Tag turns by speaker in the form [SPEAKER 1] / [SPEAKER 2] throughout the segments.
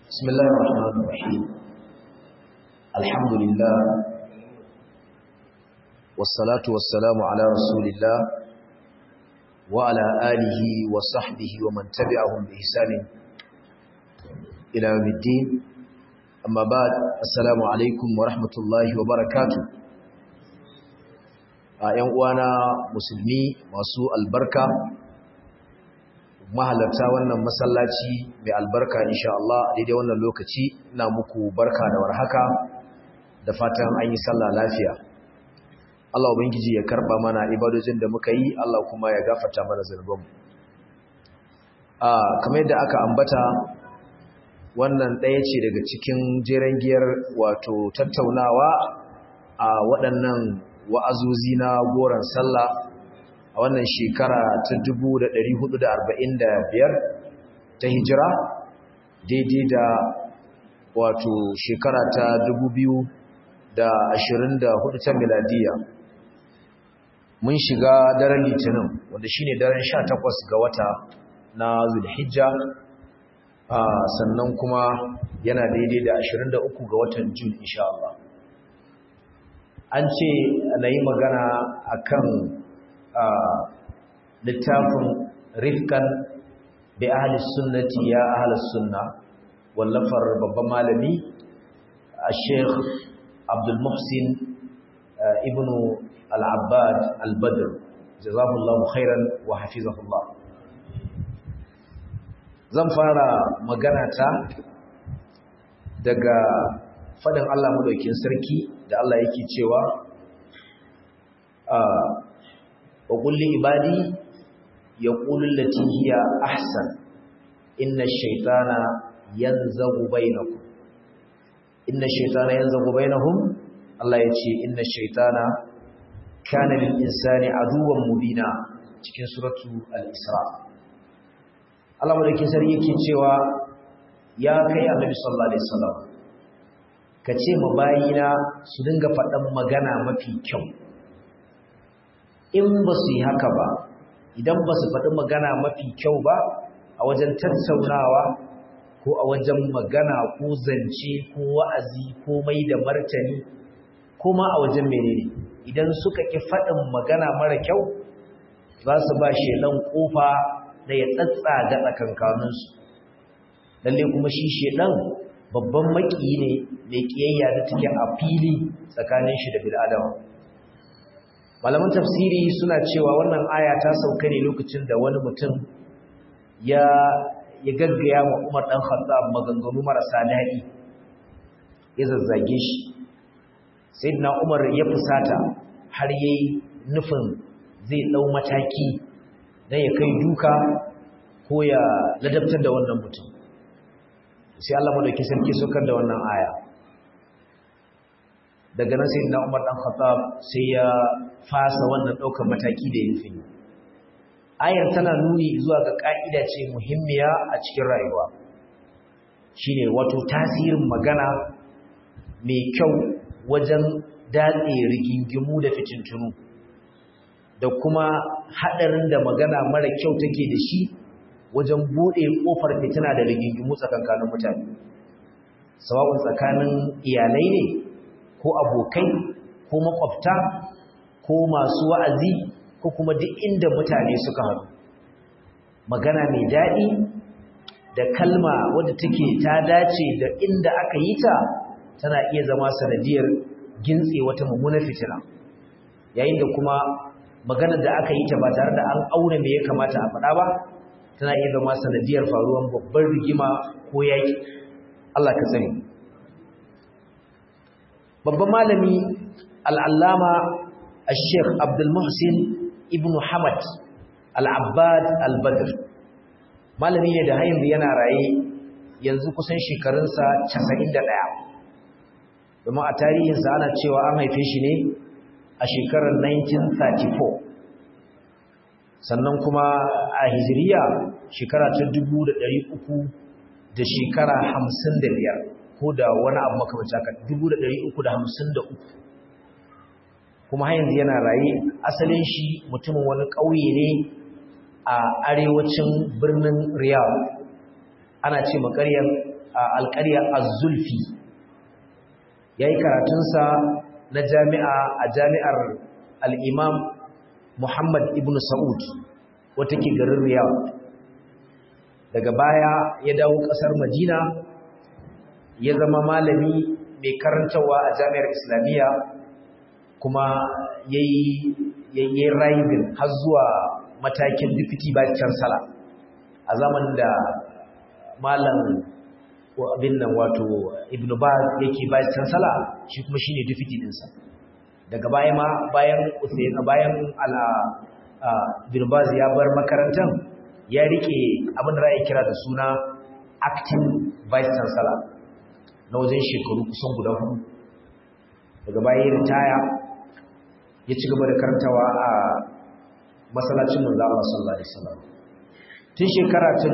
[SPEAKER 1] بسم الله الرحمن الرحيم الحمد لله والصلاة والسلام على رسول الله وعلى آله وصحبه ومن تبعهم بإحسان إلى يوم الدين أما بعد السلام عليكم ورحمة الله وبركاته ‘yan uwana musulmi masu albarka mahalarta wannan masallaci mai albarka insha Allah daidai wannan lokaci ina muku barka da warhaka da fatan an yi sallah lafiya Allah ubangiji ya karba mana ibadojin da muka yi Allah kuma ya gafarta mana zunubanmu a kamar yadda aka ambata wannan ɗaya ce daga cikin jeren giyar wato tattaunawa a waɗannan wa'azuzi na goron sallah a wannan shekara ta 1445 ta hijira daidai da wato shekara ta 2024 ta miladiya mun shiga daren litinin wanda shine daren 18 ga wata na zulhijja sannan kuma yana daidai da 23 ga watan jun insha Allah an ce na yi magana akan littafin rifkan bi ahli sunnati ya ahli sunna wallafar babban malami a sheikh abdul muhsin ibnu al-abbad al-badr jazahullahu khairan wa hafizahullah zan fara magana ta daga fadin Allah madaukin sarki da Allah yake cewa wa kulli ibadi yaqulu allati hiya ahsan inna ash-shaytana yanzagu bainakum inna ash-shaytana yanzagu bainahum Allah yace inna ash-shaytana kana lil insani aduwwan mubina cikin suratu al-isra Allah madaukin sarki yake cewa ya kai annabi sallallahu alaihi wasallam ka ce ma bayina su dinga faɗan magana mafi kyau in ba su yi haka ba idan ba su faɗi magana mafi kyau ba a wajen tattaunawa ko a wajen magana ko zance ko wa'azi ko mai da martani ko ma a wajen menene idan suka ƙi faɗin magana mara kyau za su ba shelan ƙofa da ya tsatsa ga tsakankaninsu lalle kuma shi shelan babban maƙiyi ne mai ƙiyayya da take a fili tsakanin shi da bil'adama malaman tafsiri suna cewa wannan aya ta sauka ne lokacin da wani mutum ya ya gaggaya wa Umar dan Khattab maganganu marasa daɗi ya zazzage shi sayyidina Umar ya fusata har yayi nufin zai dau mataki dan ya kai duka ko ya ladabtar da wannan mutum sai Allah madauki sarki sokar da wannan aya daga nan sai na Umar dan Khattab sai ya fasa wannan daukar mataki da yin ayar tana nuni zuwa ga ka'ida ce muhimmiya a cikin rayuwa shine wato tasirin magana mai kyau wajen datse rigingimu da fitintunu da kuma hadarin da magana mara kyau take da shi wajen bude kofar fitina da rigingimu tsakankanin mutane sawa'un tsakanin iyalai ne ko abokai ko makwabta ko masu wa'azi ko kuma duk inda mutane suka haɗu magana mai daɗi da kalma wadda take ta dace da inda aka yi ta tana iya zama sanadiyar gintse wata mummunar fitina yayin da kuma magana da aka yi ta ba tare da an auna me ya kamata a faɗa ba tana iya zama sanadiyar faruwan babbar rigima ko yaƙi Allah ka sani babban malami al'allama al-sheikh abdulmuhsin ibn hamad al'abbad al-badr malami ne da hayin yana raye yanzu kusan shekarunsa 91 domin a tarihinsa ana cewa an haife shi ne a shekarar 1934 sannan kuma a hijiriya shekara ta 300 da shekara 55 ko da wani abu makamacin haka 353 kuma har yanzu yana raye asalin shi mutumin wani ƙauye ne a arewacin birnin Riyadh ana ce maƙaryar alƙaryar az-zulfi yayi karatunsa na jami'a a jami'ar al-imam Muhammad ibn Saud wata ke garin Riyadh daga baya ya dawo ƙasar Madina ya zama malami mai karantawa a jami'ar Islamiyya kuma yayi yayi rising har zuwa matakin deputy vice chancellor a zamanin da malam abin nan wato Ibn Baz yake vice chancellor shi kuma shine deputy dinsa daga baya ma bayan Usayn bayan ala Ibn Baz ya bar makarantar ya rike abin da ra'ayi kira da suna acting vice chancellor na wajen shekaru kusan guda hudu daga baya ya ritaya ya ci gaba da karantawa a masallacin manzo Allah sallallahu alaihi wasallam tun shekara ta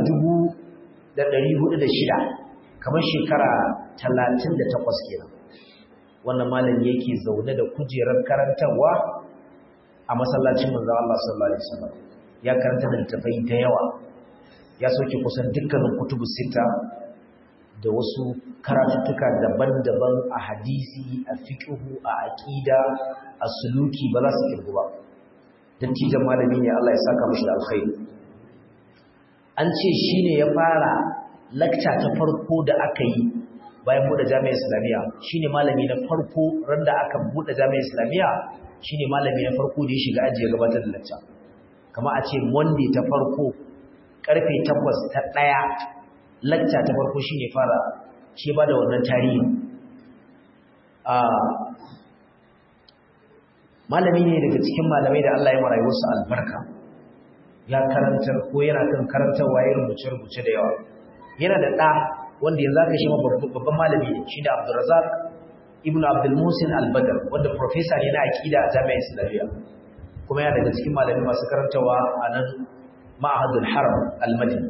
[SPEAKER 1] 1406 kamar shekara 38 kenan wannan malami yake zaune da kujerar karantawa a masallacin manzo Allah sallallahu alaihi wasallam ya karanta da littafai da yawa ya soke kusan dukkanin kutubu sita da wasu karatuttuka daban-daban a hadisi a fiqhu a aqida a suluki ba za su kirgu ba dattijan malami ne Allah ya saka mashi da alkhairi an ce shine ya fara lakca ta farko da aka yi bayan bude jami'ar islamiyya shine malami na farko ran da aka bude jami'ar islamiyya shine malami na farko da ya shiga aji ya gabatar da lakca kama a ce monday ta farko karfe 8 ta daya lakca ta farko shine fara shi ba da wannan tarihi a malami ne daga cikin malamai da Allah ya mara wasu albarka ya karantar ko yana kan karantarwa ya rubuce rubuce da yawa yana da ɗa wanda yanzu aka shi babban malami ne shi da Abdulrazak ibn Abdul Musin Al-Badr wanda professor ne na aqida a Jami'ar Islamiyya kuma yana daga cikin malami masu karantarwa a nan Ma'hadul Haram Al-Madini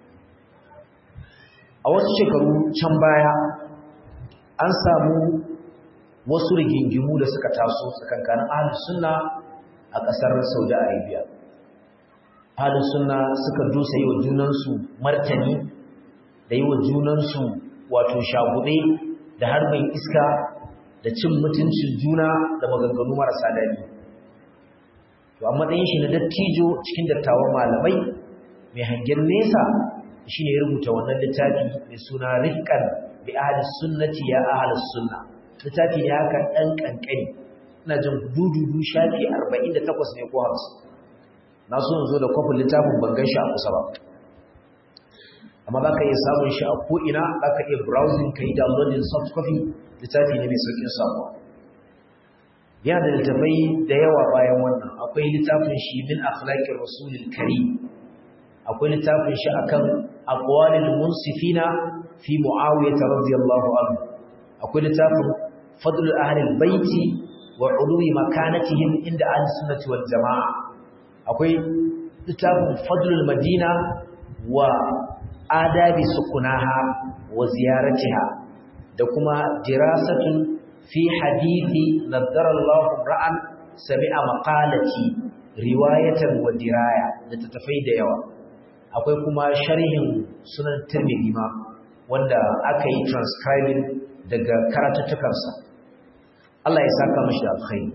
[SPEAKER 1] a wasu shekaru can baya an samu wasu rigingimu da suka taso tsakankanin ahlus sunna a ƙasar Saudi Arabia ahlus sunna suka dusa yi wa junansu martani da yi wa junansu wato shagube da harbin iska da cin mutuncin juna da maganganu marasa daɗi to a matsayin shi na dattijo cikin dattawan malamai mai hangen nesa shine ya rubuta wannan littafi mai suna rifqan bi ahli sunnati ya ahli sunna littafi ne haka dan kankani ina jin dududu shafi 48 ne ko 50 na so zo da kofin littafin ban gan shi a kusa ba amma za ka iya samun shi a ko'ina za ka iya browsing ka yi downloading soft copy littafi ne mai saukin samuwa yana da littafai da yawa bayan wannan akwai littafin shi min akhlaqir rasulil karim akwai littafin shi akan aqwalil munsifina fi muawiyah radiyallahu anhu akwai littafin fadlul ahlil baiti wa ulwi makanatihim inda ahli sunnati wal jamaa akwai littafin fadlul madina wa adabi sukunaha wa ziyaratiha da kuma dirasatun fi hadithi naddara Allahu ra'an sami'a maqalati riwayatan wa diraya da tafai da yawa akwai kuma sharhin sunan tirmidhi ma wanda aka yi transcribing daga karatuttukansa Allah ya saka mashi da alkhairi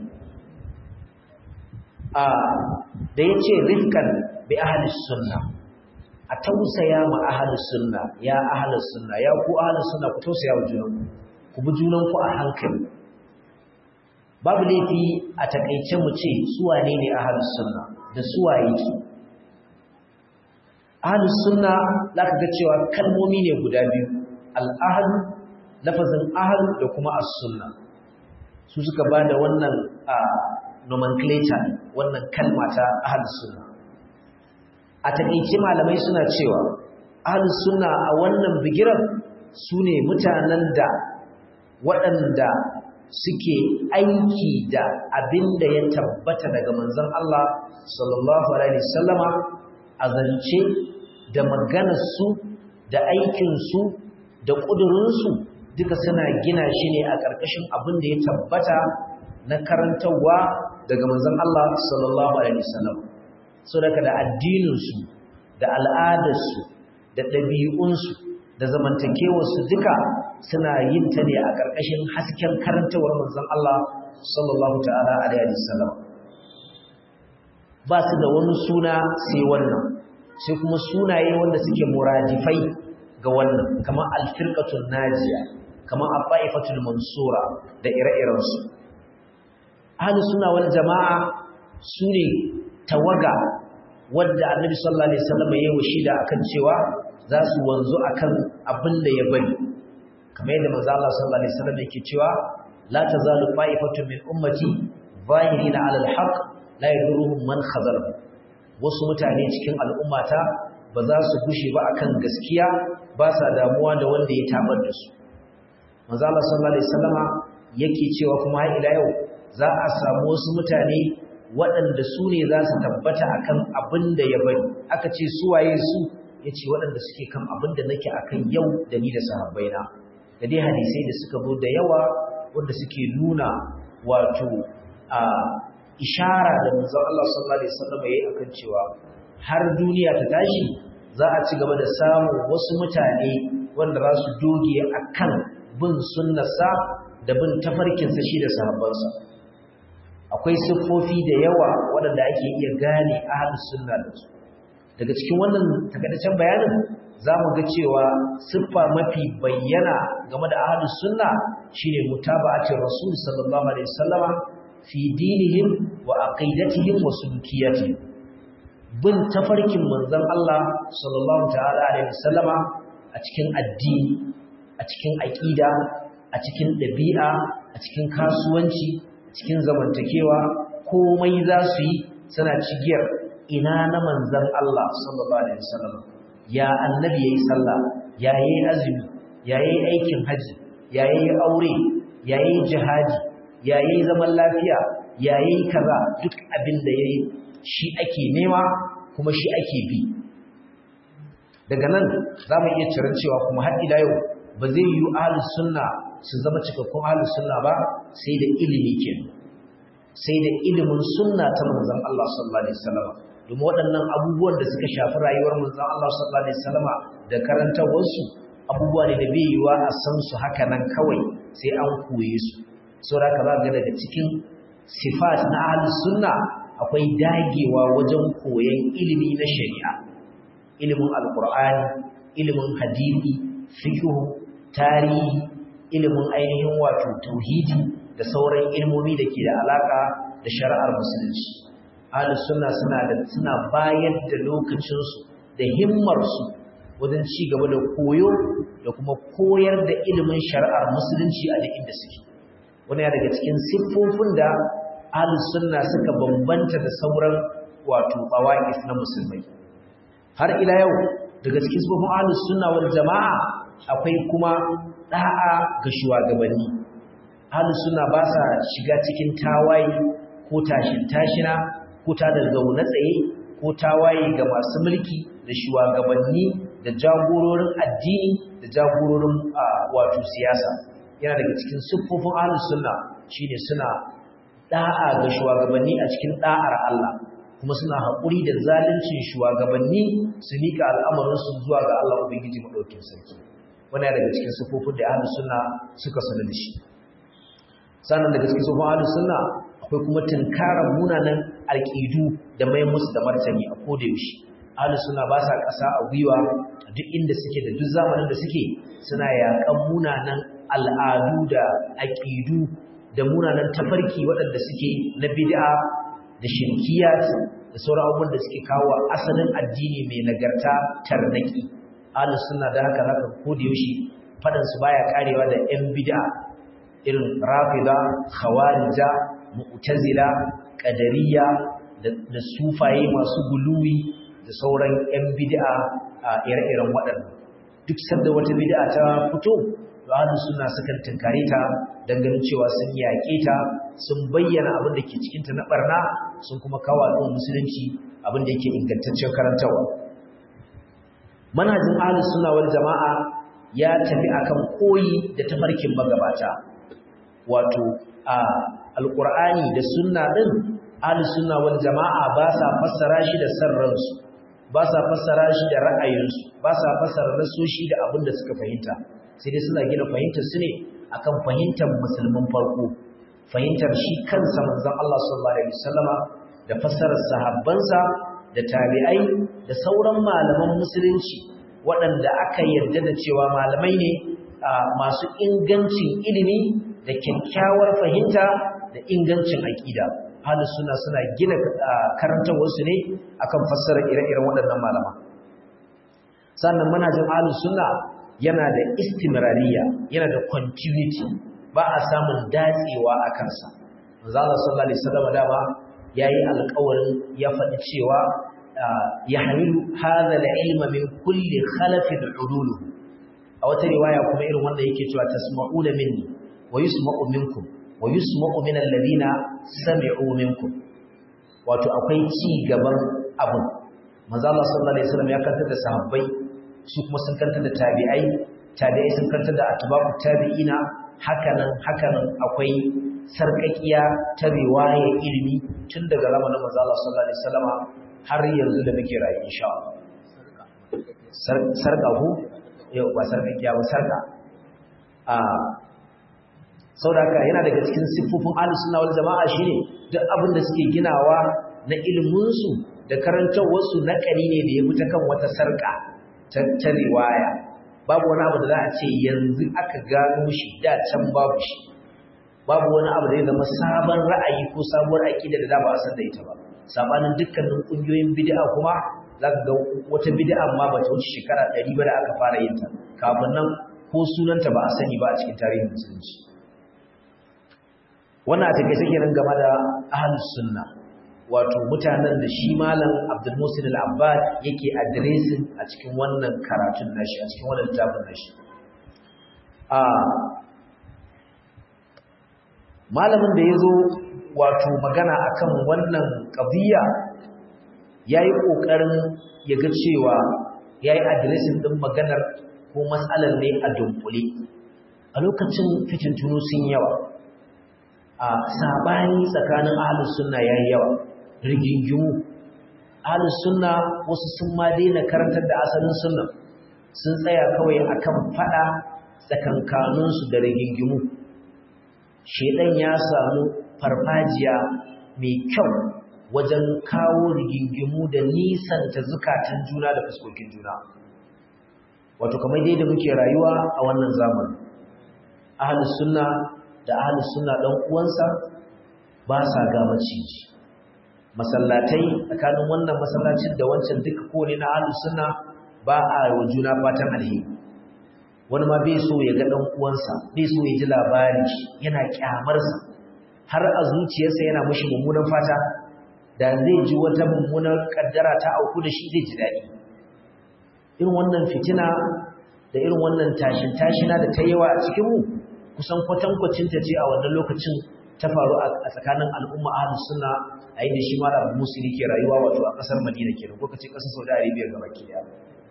[SPEAKER 1] a da yace rifkan bi ahli sunna a tausaya ma ahli sunna ya ahli sunna ya ku ahli sunna ku tausaya wa junanku ku bi junanku a hankali babu laifi a takaice mu ce su wane ne ahli sunna da su waye ki ahli sunna zaka ga cewa kalmomi ne guda biyu al-ahlu lafazin ahlu da kuma as-sunna su suka bada wannan nomenclature wannan kalma ta ahlus sunna a takeice malamai suna cewa ahlus sunna a wannan bigiran sune mutanen da waɗanda suke aiki da abinda ya tabbata daga manzon Allah sallallahu alaihi wasallama a zance da maganarsu da aikinsu da ƙudurinsu duka suna gina shi ne a ƙarƙashin abin da ya tabbata na karantarwa daga manzon Allah sallallahu alaihi wasallam so daga da addininsu da al'adarsu da ɗabi'unsu da zamantakewar su duka suna yin ta ne a ƙarƙashin hasken karantawar manzon Allah sallallahu ta'ala alaihi wasallam ba su da wani suna sai wannan sai kuma sunaye wanda suke muradifai ga wannan kamar alfirqatul najiya kamar abaifatul mansura da ire-irensu ahlus sunna wal jamaa sune tawaga wadda annabi sallallahu alaihi wasallam ya yi shida akan cewa za su wanzu akan abin da ya bari kamar yadda manzo Allah sallallahu alaihi wasallam yake cewa la tazalu fa'ifatun min ummati zahirina 'ala al-haqq la yaduruhum man khazala wasu mutane cikin al'ummata ba za su gushe ba akan gaskiya ba sa damuwa da wanda ya tabar da su manzo Allah sallallahu alaihi wasallama yake cewa kuma har ila yau za a samu wasu mutane waɗanda su ne za su tabbata akan abin da ya bari aka ce su waye su yace waɗanda suke kan abin da nake akan yau da ni da sahabbaina da dai hadisai da suka zo da yawa wanda suke nuna wato a ishara da manzon Allah sallallahu alaihi wasallam yayi akan cewa har duniya ta tashi za a ci gaba da samun wasu mutane wanda za su doge akan bin sunnarsa da bin tafarkinsa shi da sahabbansa akwai siffofi da yawa waɗanda ake iya gane ahlus sunna da su daga cikin wannan takaitaccen bayanin za mu ga cewa siffa mafi bayyana game da ahlus sunna shine mutaba'atir rasul sallallahu alaihi wasallama fi dinihim wa aqidatihim wa sulukiyatihim bin tafarkin manzon Allah sallallahu ta'ala alaihi wasallama a cikin addini a cikin aqida a cikin dabi'a a cikin kasuwanci a cikin zamantakewa komai za su yi suna cigiyar ina na manzon Allah sallallahu alaihi wasallam ya annabi yayi sallah ya yayi azumi ya yayi aikin haji ya yayi aure ya yayi jihadi ya yayi zaman lafiya ya yayi kaza duk abin da yayi shi ake nema kuma shi ake bi daga nan za mu iya ciran cewa kuma har ila yau ba zai yi ahlus sunna su zama cikakkun ahlus sunna ba sai da ilimi ke sai da ilimin sunna ta manzon Allah sallallahu alaihi wasallam domin waɗannan abubuwan da suka shafi rayuwar manzon Allah sallallahu alaihi wasallam da karantawarsu abubuwa ne da bai yiwa a san su haka nan kawai sai an koye su saboda haka za ga daga cikin sifat na ahlus sunna akwai dagewa wajen koyon ilimi na shari'a ilimin alqur'ani ilimin hadisi fiqh tarihi ilimin ainihin wato tauhidi da sauran ilmomi da ke da alaka da shari'ar musulunci ahlus sunna suna da suna bayar da lokacinsu da himmarsu wajen ci gaba da koyo da kuma koyar da ilimin shari'ar musulunci a duk inda suke wani daga cikin siffofin da ahlus sunna suka bambanta da sauran wato bawaqif na musulmai har ila yau daga cikin siffofin ahlus sunna wal jama'a akwai kuma da'a ga shugabanni ahlus sunna ba sa shiga cikin tawaye ko tashin tashina ko ta da zaune tsaye ko tawaye ga masu mulki da shugabanni da jagororin addini da jagororin wato siyasa yana daga cikin siffofin ahlus sunna shine suna da'a ga shugabanni a cikin da'ar Allah kuma suna haƙuri da zaluncin shugabanni su mika al'amarinsu zuwa ga Allah ubangiji madaukakin sarki wani daga cikin siffofin da ahlus sunna suka sanar da shi sannan daga cikin siffofin ahlus sunna akwai kuma tunkarar munanan alƙidu da mai musu da martani a koda yaushe ahlus sunna ba sa ƙasa a gwiwa a duk inda suke da duk zamanin da suke suna yaƙan munanan al'adu da aƙidu da munanan tafarki waɗanda suke na bid'a da shirkiyat da sauran abubuwan da suke kawo asalin addini mai nagarta tarnaki ahlus sunna da haka haka koda yaushe fadan su baya karewa da yan bid'a irin rafida khawarija mu'tazila qadariyya da sufaye masu guluwi da sauran yan bid'a a ire-iren waɗannan duk sanda wata bid'a ta fito to ahlus sunna sukan tunkare ta dan ganin cewa sun yaƙe ta sun bayyana abin da ke cikin ta na barna sun kuma kawo al'ummar musulunci abin da yake ingantaccen karantawa manhajin ahlus sunna wal jama'a ya tafi akan koyi da tafarkin magabata wato a alqur'ani da sunna din ahlus sunna wal jama'a ba sa fassara shi da sarransu ba sa fassara shi da ra'ayinsu ba sa fassara nasoshi da abin da suka fahimta sai dai suna gina fahimtar su ne akan fahimtar musulmin farko fahimtar shi kansa manzon Allah sallallahu alaihi wasallama da fassarar sahabbansa da tabi'ai da sauran malaman musulunci waɗanda aka yarda da cewa malamai ne masu ingancin ilimi da kyakkyawar fahimta da ingancin aƙida halin suna suna gina karantarwarsu ne akan fassarar ire-iren waɗannan malama sannan manajin halin suna yana da istimrariya yana da continuity ba a samun datsewa a kansa manzala sallallahu alaihi wasallam dama yayi alƙawarin ya faɗi cewa ya hamilu hadha al-ilma min kulli khalafin udulu a wata riwaya kuma irin wanda yake cewa tasma'una minni wa yusma'u minkum wa yusma'u min alladhina sami'u minkum wato akwai ci gaban abun manzo Allah sallallahu alaihi wasallam ya kantar da sahabbai su kuma sun kantar da tabi'ai tabi'ai sun kantar da atba'u tabi'ina hakanan hakanan akwai sarkakiya ta riwaya ilimi tun daga zamanin manzo Allah sallallahu alaihi wasallam har yanzu da muke rayu insha Allah sarka ku yau ba sarkakiya ba sarka a saboda yana daga cikin siffofin ahlus sunna wal jama'a shine duk abin da suke ginawa na ilimin su da karantawar su na kani ne da ya fita kan wata sarka ta riwaya babu wani abu da za a ce yanzu aka gano shi da can babu shi babu wani abu da ya zama sabon ra'ayi ko sabuwar aƙida da da ba a san da ita ba sabanin dukkanin ƙungiyoyin bid'a kuma za ka ga wata bid'a ma ba ta wuce shekara ɗari ba da aka fara yin ta kafin nan ko sunanta ba a sani ba a cikin tarihin musulunci wannan a take take nan game da ahlus sunna wato mutanen da shi malam Abdul Musin al-Abbad yake addressing a cikin wannan karatun nashi a cikin wannan littafin nashi a malamin da yazo wato magana akan wannan qadiya yayi kokarin ya ga cewa yayi addressing din maganar ko matsalar ne a dunkule a lokacin fitintunu sun yawa a sabani tsakanin ahlus sunna yayi yawa rigingimu ahlus sunna wasu sun ma daina karantar da asalin sunna sun tsaya kawai akan fada tsakankanin su da rigingimu shedan ya samu farfajiya mai kyau wajen kawo rigingimu da nisanta zukatan juna da fuskokin juna wato kamar dai da muke rayuwa a wannan zamani ahlus sunna da ahlus sunna dan uwansa ba sa ga maciji masallatai tsakanin wannan masallacin da wancan duka kone na ahlus sunna ba a wa juna fatan alheri wani ma bai so ya ga dan uwansa bai so ya ji labari yana kyamar sa har a zuciyarsa yana mishi mummunan fata da zai ji wata mummunar kaddara ta auku da shi zai ji daɗi irin wannan fitina da irin wannan tashin tashina da ta yawa a cikin mu kusan kwatankwacin ta ce a wannan lokacin ta faru a tsakanin al'umma ahlus sunna a inda shi malam musulmi ke rayuwa wato a kasar Madina kenan ko kace kasar Saudi Arabia gaba ki daya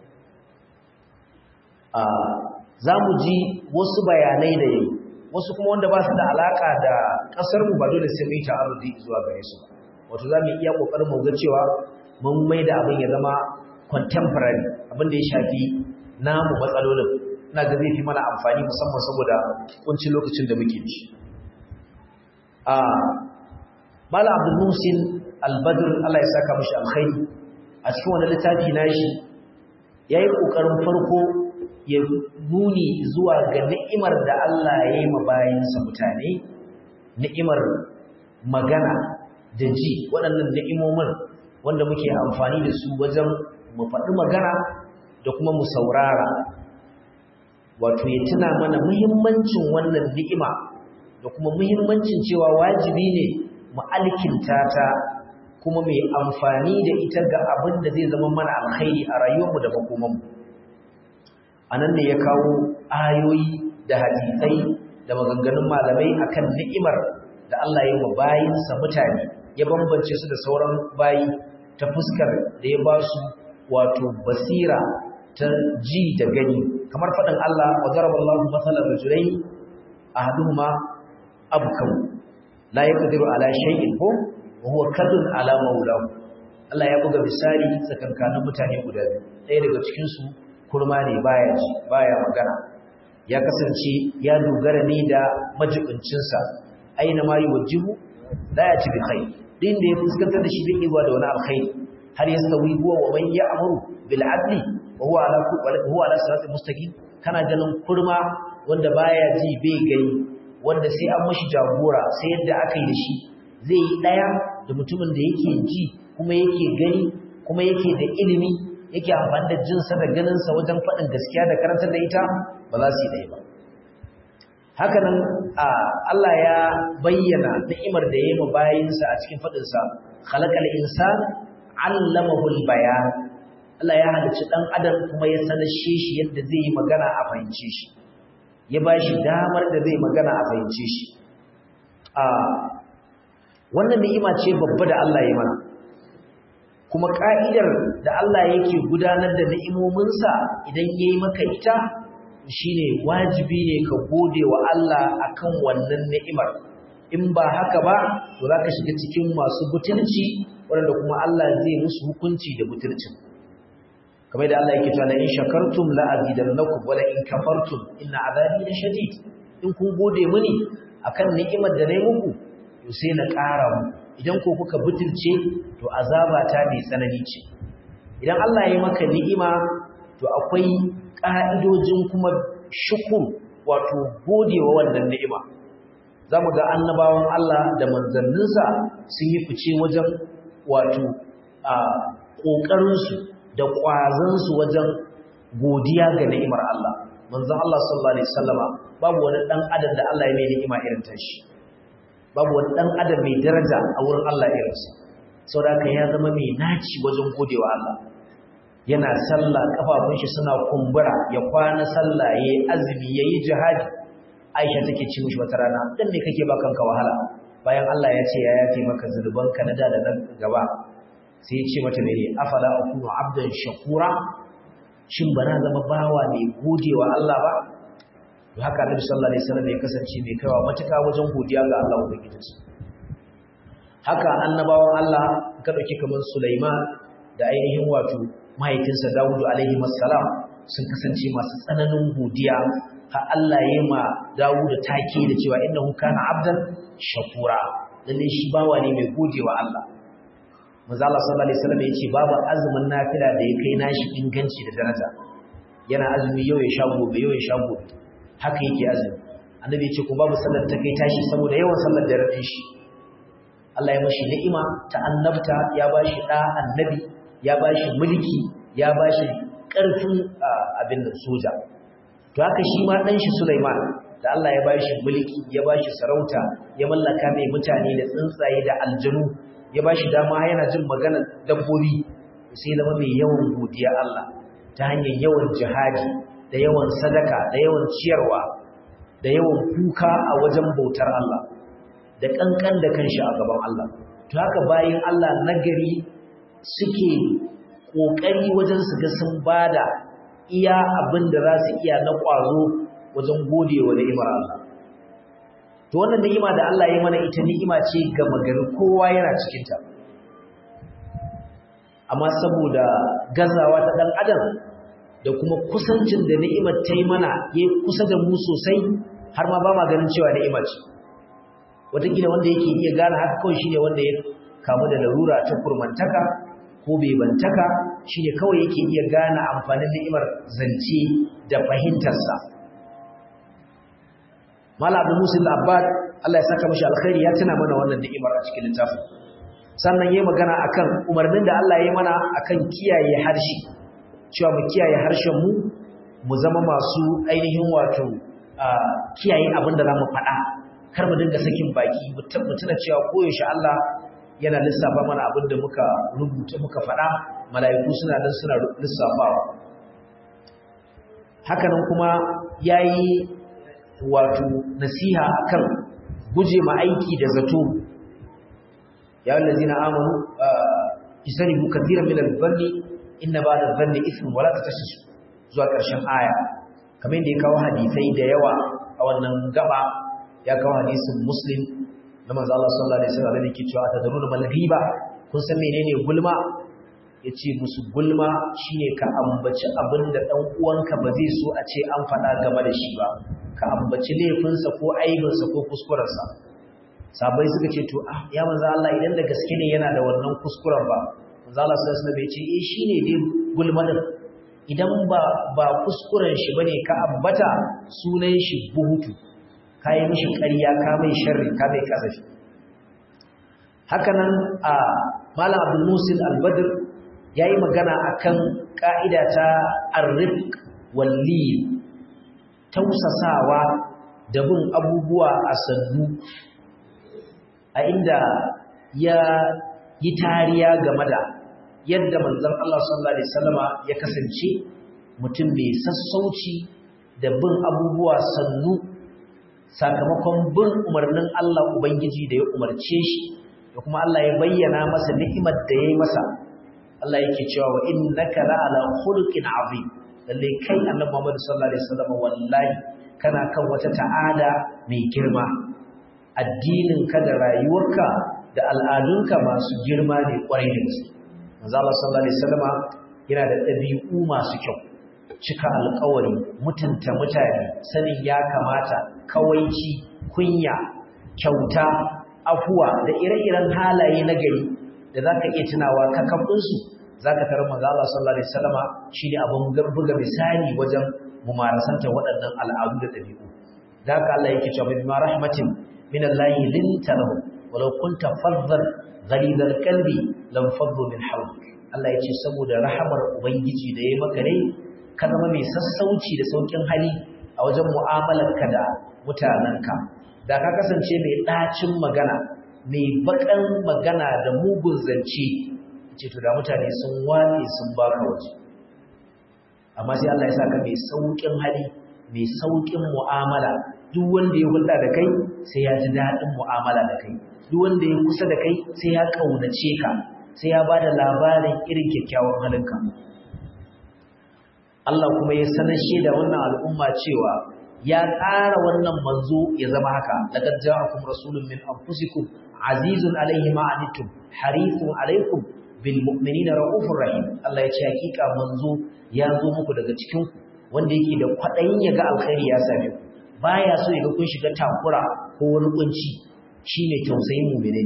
[SPEAKER 1] a zamu ji wasu bayanai da yayi wasu kuma wanda ba su da alaka da kasar mu ba dole sai mu yi ta'arudi zuwa gare su wato zamu iya kokarin mu ga cewa mun mai da abin ya zama contemporary abin da ya shafi namu matsalolin ina ga zai fi mana amfani musamman saboda kuncin lokacin da muke ci a mala abdul musin al-badr Allah ya saka mishi alkhairi a cikin wannan littafi nashi yayi kokarin farko ya nuni zuwa ga ni'imar da Allah ya yi ma bayansa mutane ni'imar magana da ji waɗannan ni'imomin wanda muke amfani da su wajen mu faɗi magana da kuma mu saurara wato ya tuna mana muhimmancin wannan ni'ima da kuma muhimmancin cewa wajibi ne mu alkinta ta kuma mai amfani da ita ga abin da zai zama mana alkhairi a rayuwarmu da makomanmu a nan ne ya kawo ayoyi da hadisai da maganganun malamai akan ni'imar da Allah ya yi wa bayinsa mutane ya bambance su da sauran bayi ta fuskar da ya ba su wato basira ta ji da gani kamar faɗin Allah wa daraballahu mathalan rajulain ahaduhuma abkam la yaqdiru ala shay'in ko wa huwa kadun ala mawlahu Allah ya buga misali tsakankanin mutane guda biyu ɗaya daga cikin su kurma ne baya ji baya magana ya kasance ya dogara ne da majibincinsa aina ma yuwajjihu la ya ci bi khair din da ya fuskantar da shi zai iya da wani alkhairi har ya sawi huwa wa man ya'muru bil adli wa huwa ala huwa ala siratin mustaqim kana ganin kurma wanda baya ji bai gani wanda sai an mashi jagora sai yadda aka yi da shi zai yi daya da mutumin da yake ji kuma yake gani kuma yake da ilimi yake amfani da jinsa da ganinsa wajen faɗin gaskiya da karantar da ita ba za su yi ɗaya ba hakanan Allah ya bayyana ni'imar da ya yi bayinsa a cikin faɗinsa khalaqal insan allamahul bayan Allah ya halicci ɗan adam kuma ya sanashe shi yadda zai yi magana a fahimce shi ya ba shi damar da zai magana a fahimce shi a wannan ni'ima ce babba da Allah ya mana kuma ka'idar da Allah yake gudanar da ni'imominsa idan yayi maka ita shine wajibi ne ka gode wa Allah akan wannan ni'imar in ba haka ba to zaka shiga cikin masu butulci wanda kuma Allah zai musu hukunci da butulcin kamar da Allah yake cewa in shakartum la azidannakum wa la in kafartum inna azabi lashadid in kun gode mini akan ni'imar da nayi muku to sai na ƙara muku idan ko kuka butulce to azaba ta mai tsanani ce idan Allah ya yi maka ni'ima to akwai ƙa'idojin kuma shukur wato godewa wannan ni'ima zamu ga annabawan Allah da manzanninsa sun yi fice wajen wato a ƙoƙarinsu da ƙwazansu wajen godiya ga ni'imar Allah manzon Allah sallallahu alaihi wasallama babu wani dan adam da Allah ya mai ni'ima irin tashi babu wani ɗan adam mai daraja a wurin Allah irinsa sau da ya zama mai naci wajen godewa Allah yana sallah kafafun shi suna kumbura ya kwana sallah ya yi azumi ya yi jihadi aisha take ci mishi wata rana dan ne kake ba kanka wahala bayan Allah ya ce ya yafe maka zunubanka na da da nan gaba sai ya ce mata mene afala akunu abdan shakura shin bana zama bawa mai godewa Allah ba to haka Annabi sallallahu alaihi wasallam ya kasance mai kaiwa matuka wajen godiya ga Allah ubangijinsa haka annabawan Allah ka dauki kamar Sulaiman da ainihin wato mahaifinsa Dawud alaihi wassalam sun kasance masu tsananin godiya har Allah ya ma Dawud take da cewa innahu kana abdan shakura lalle shi bawa ne mai godewa Allah manzo Allah sallallahu alaihi wasallam yace babu azumin nafila da ya kai nashi inganci da daraja yana azumi yau ya sha gobe yau ya sha gobe haka yake azumi annabi ya ce ko babu sallar ta kai tashi saboda yawan sallar da radin shi Allah ya mashi ni'ima ta annabta ya bashi da annabi ya bashi mulki ya bashi karfin abin da soja to haka shi ma dan shi Sulaiman da Allah ya bashi mulki ya bashi sarauta ya mallaka mai mutane da tsuntsaye da aljanu ya bashi dama yana jin maganar dabbobi sai zama mai yawan godiya Allah ta hanyar yawan jihadi da yawan sadaka da yawan ciyarwa da yawan kuka a wajen bautar Allah da kankan da kanshi a gaban Allah to haka bayin Allah nagari suke kokari wajen su ga sun bada iya abin da za su iya na kwazo wajen godewa ni'imar Allah to wannan ni'ima da Allah ya mana ita ni'ima ce ga magari kowa yana cikin ta amma saboda gazawa ta dan adam da kuma kusancin da ni'imar ta yi mana ya kusa da mu sosai har ma ba ma ganin cewa ni'ima ce wataƙila wanda yake iya gane haka kawai shi ne wanda ya kamu da larura ta kurmantaka ko bebantaka shi ne kawai yake iya gane amfanin ni'imar zance da fahimtarsa mala abu musul abbad allah ya saka mashi alkhairi ya tuna mana wannan ni'imar a cikin littafin sannan ya magana akan umarnin da allah ya mana akan kiyaye harshe cewa mu kiyaye harshenmu mu zama masu ainihin wato kiyaye abin da za mu faɗa kar mu dinga sakin baki mu tuna cewa koyaushe Allah yana lissafa mana abin da muka rubuta muka faɗa mala'iku suna nan suna lissafawa hakanan kuma yayi wato nasiha akan guje ma aiki da zato ya allazina amanu isanibu kathiran min al-dhanni inna ba da zanni ismin wala ta tashi zuwa ƙarshen aya kamar yadda ya kawo hadisai da yawa a wannan gaba ya kawo hadisin muslim na manzo Allah sallallahu alaihi wasallam da yake cewa tadruna mal ghiba kun san menene gulma yace musu gulma shine ka ambaci abin da dan uwanka ba zai so a ce an faɗa game da shi ba ka ambaci laifinsa ko aibinsa ko kuskurensa sabai suka ce to ah ya manzo Allah idan da gaske ne yana da wannan kuskuren ba manzo Allah sallallahu alaihi wasallam ya ce eh shine dai gulma din idan ba ba kuskuren shi bane ka ambata sunan shi buhutu kai mishi ƙarya ka mai sharri ka mai kazafi hakanan a malam abdul musil al-badr yayi magana akan ka'ida ta ar-rifq wal tausasawa da bin abubuwa a sannu a inda ya yi tariya game da yadda manzon Allah sallallahu alaihi wasallama ya kasance mutum mai sassauci da bin abubuwa sannu sakamakon bin umarnin Allah Ubangiji da ya umarce shi da kuma Allah ya bayyana masa ni'imar da ya yi masa Allah yake cewa wa innaka la'ala khuluqin azim lalle kai annabi Muhammad sallallahu alaihi wasallam wallahi kana kan wata ta'ada mai girma addinin ka da rayuwarka da al'adunka masu girma ne kwarai da gaske manzo Allah sallallahu alaihi wasallam yana da ɗabi'u masu kyau cika alƙawari mutunta mutane sanin ya kamata kawaici kunya kyauta afuwa da ire-iren halaye na gari da zaka iya tunawa kakabin su zaka tarar manzo Allah sallallahu alaihi wasallama shine abun buga misali wajen mumarasanta waɗannan al'adu da ɗabi'u da haka Allah yake cewa bi rahmatin min Allah linta lahu walau kunta faddan ghalidal qalbi lam faddu min hawlik Allah yace saboda rahamar ubangiji da yayi maka ne ka zama mai sassauci da saukin hali a wajen mu'amalarka da mutanenka da ka kasance mai ɗacin magana mai baƙan magana da mugun zance ce to da mutane sun wane sun baka waje amma sai Allah ya saka mai saukin hali mai saukin mu'amala duk wanda ya hulɗa da kai sai ya ji daɗin mu'amala da kai duk wanda ya kusa da kai sai ya ƙaunace ka sai ya ba da labarin irin kyakkyawan halinka Allah kuma ya sanashe da wannan al'umma cewa ya tsara wannan manzo ya zama haka laqad ja'akum rasulun min anfusikum azizun alayhi ma anittum harisun alaykum bil mu'minina raufur rahim Allah ya ce hakika manzo ya zo muku daga cikin ku wanda yake da kwadayin ya ga alkhairi ya same ku baya so ya ga kun shiga takura ko wani kunci shine tausayin mu'mini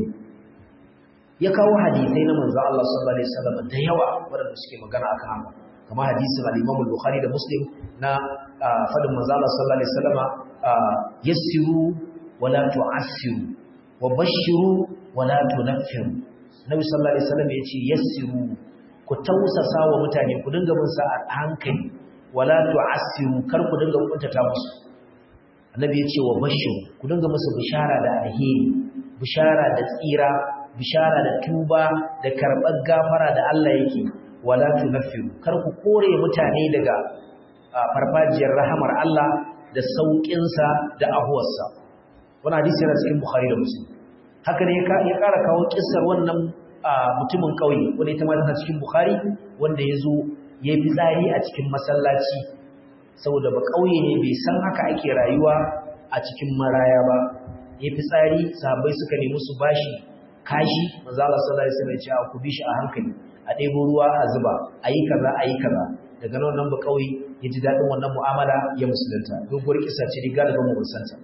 [SPEAKER 1] ya kawo hadisai na manzo Allah sallallahu alaihi wasallam da yawa wanda suke magana akan haka kamar hadisin al-Imam al-Bukhari da Muslim na fadin manzo Allah sallallahu alaihi wasallam yassiru wala tu'assiru wa bashiru wala tunaffiru Nabi sallallahu alaihi wasallam yace yassiru ku tausasa wa mutane ku dinga bin sa a hankali wala tu'assiru kar ku dinga kuntata musu Annabi yace wa bashiru ku dinga musu bishara da alheri bishara da tsira bishara da tuba da karɓar gafara da Allah yake wala tunaffiru kar ku kore mutane daga farfajiyar rahamar Allah da sauƙinsa da ahuwarsa wannan hadisi yana cikin Bukhari da Muslim haka ne ya ƙara kawo kissar wannan mutumin ƙauye wanda ita ma tana cikin Bukhari wanda ya zo ya fi tsari a cikin masallaci saboda ba ƙauye ne bai san haka ake rayuwa a cikin maraya ba ya fi tsari sahabbai suka nemi su bashi kashi manzo Allah sallallahu alaihi wasallam ya ce ku bi shi a hankali a ɗebo ruwa a zuba a yi kaza a yi kaza daga nan wannan ba kawai ya ji daɗin wannan mu'amala ya musulunta doguwar kisa ce riga daga mu musanta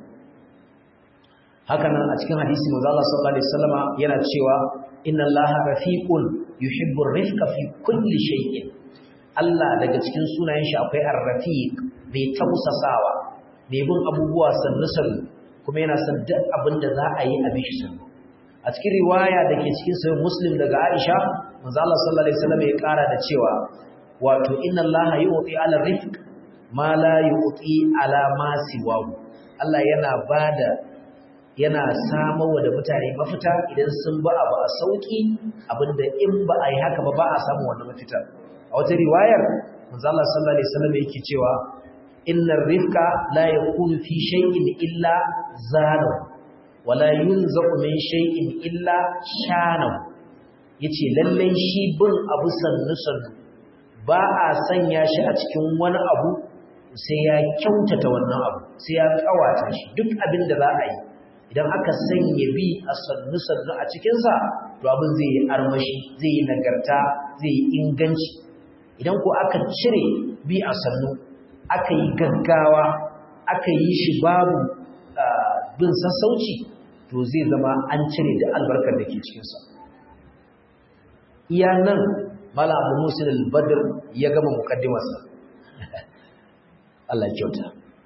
[SPEAKER 1] haka nan a cikin hadisi manzo Allah sallallahu alaihi wasallama yana cewa inna Allaha rafiqun yuhibbu rifqa fi kulli shay'in Allah daga cikin sunayen shi akwai ar-rafiq mai tausasawa mai bin abubuwa sannu sannu kuma yana son duk abin da za a yi a bishi sannu a cikin riwaya da ke cikin sahih muslim daga Aisha manzo Allah sallallahu alaihi wasallam ya kara da cewa wato inna Allah yu'ti ala rifq ma la yu'ti ala ma siwahu Allah yana bada yana samawa da mutane mafita idan sun ba abu a sauki abinda in ba a yi haka ba ba a samu wannan mafita a wata riwayar manzo Allah sallallahu alaihi wasallam yake cewa innar rifqa la yakunu fi shay'in illa zanahu wala yunzaqu min shay'in illa shanahu yace lallai shi bin abu sannu sannu ba a sanya shi a cikin wani abu sai ya kyautata wannan abu sai ya kawata shi duk abin da za a yi idan aka sanya bi a sannu-sannu a cikinsa to abin zai yi armashi zai yi nagarta zai yi inganci idan ko aka cire bi a sannu aka yi gaggawa aka yi shi babu bin sassauci to zai zama an cire da albarkar da ke cikinsa iya nan mala abu musul al-badr ya gama mukaddimarsa Allah kyauta